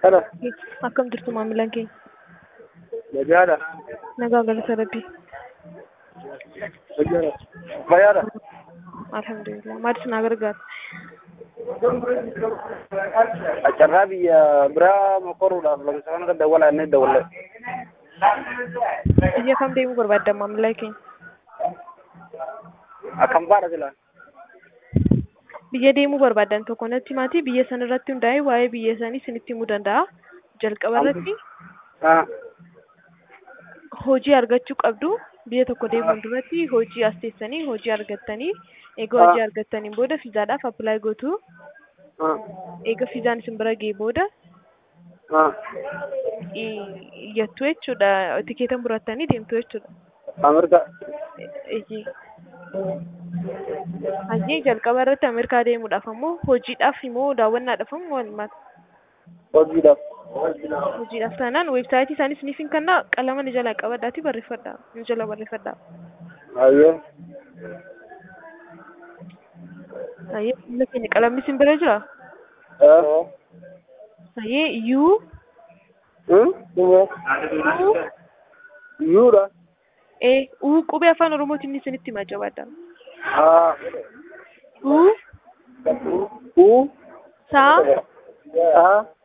Kana Akkam jirtu maamilaan keenya? nagaadha. Nagaa galata rabbii. Nagaadha. Fayyaadha. Alhamdulillah. Maal isin haa gargaaru? Carraa biyya biraa mokoruudhaaf lakkoofsa kana dawwalaa inni dawwalle. Biyya kam deemuu barbaadda maamilaa keenya? Akkam baadha silaa? Biyya deemuu barbaadan tokko natti himaatii biyya sana irratti hundaa'ee waa'ee biyya sanii isinitti himuu danda'a. Jalqaba irratti Haa. hojii argachuu qabdu. Biyya tokko deemuun duratti hojii as teessanii hojii argattanii eega hojii argattaniin booda fiizaadhaaf appilaayi gootu. Haa. Eega fiizaan isin bira ga'e booda Haa. iyyattu jechuudha. Tikeeta murattanii deemtu jechuudha. Ameerikaa. Eeyyee. Hajii jalqaba irratti Ameerikaa deemuudhaaf ammoo hojiidhaaf immoo daawwannaadhaaf ammoo walumaati. Hojiidhaaf. Hojiidhaaf taanaan weebsaayitii isaanii isiniif hin kennaa qalama ni jalaa qabadhaatii barreeffadhaa. Ni jala barreeffadhaa. Ayyee. Hayyee biyya keenya qalamni isin bira jiraa? Haa. Hayyee yuu Hmm? Yuudha. ee uu qubee afaan oromootiin isinitti himaa jabaadhaa. Haa. Uu Uu. saa Haa.